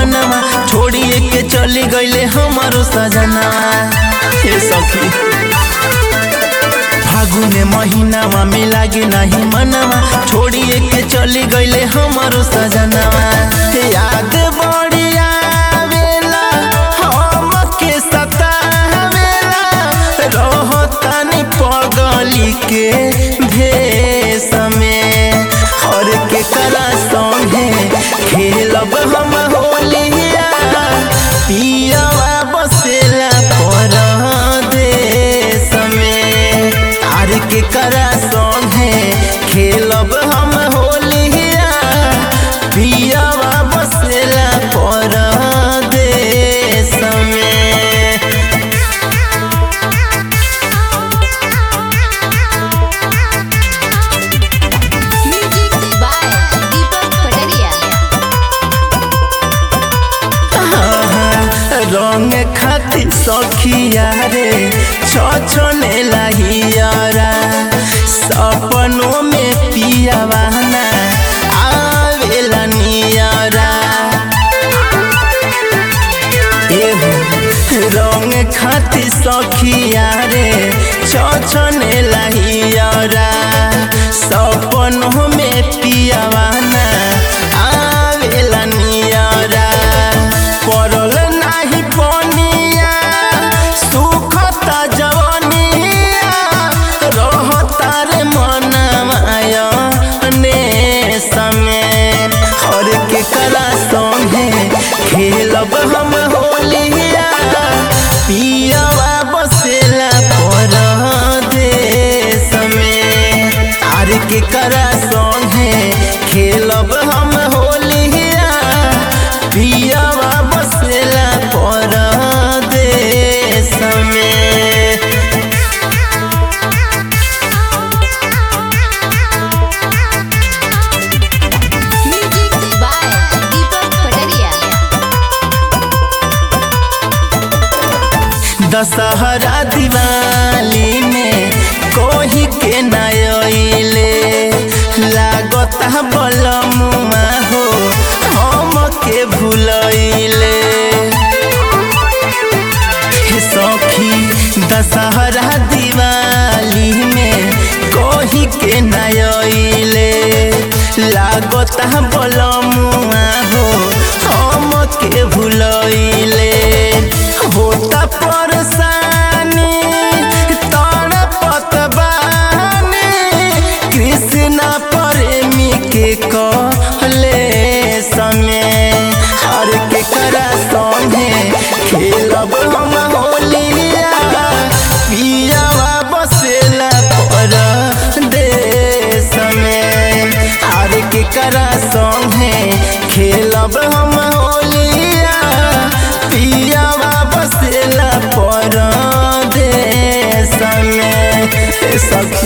मनवा छोड़िए के चली गईले हमारो सजनवा हे सखी फागुन महीनावा में लागे नहीं मनवा छोड़िए के चली गईले हमारो सजनवा याद बड़ी आवेला हमके सतावेला रहतानी पगली के भेष में और के करा संगे खेलब हम होलिया पियावा बसेला परदेश में आर के करा संगे खेलब हम होलिया पियावा बसेला परदेश में Music by Deepak Pataria. रंग खाती सखिया रे छछने लहियारा सपनों में पियावाना आवेला नियारा एहो रंग खाती सखिया रे छछने लहियारा सपनों में पियावाना आवेला नियारा पड़ल नाही पनिया सुखता जवनिया रहता रे मनमाया ने समय हर के कला संगे खेलब हम होलिया पियावा बसेला परदेश में आर के करा संगे खेलब हम होलिया पियावा बसेला परदेश में Music by Deepak Pataria. Dussehra Diwali में कोही के नयले लागत बलमुआ हो हम के भूलैले हे सखी दशहरा दिवाली में कोही के नयले लागत बलमुआ हो हम के भूलैले होता परेशानी तड़पत बानी कृष्णा प्रेमी के कहले समय हर के करा संगे खेलब हम होलिया पियावा बसेला परदेश में हर के करा संगे खेलब हम होलिया पियावा बसेला परदेश में हे सखी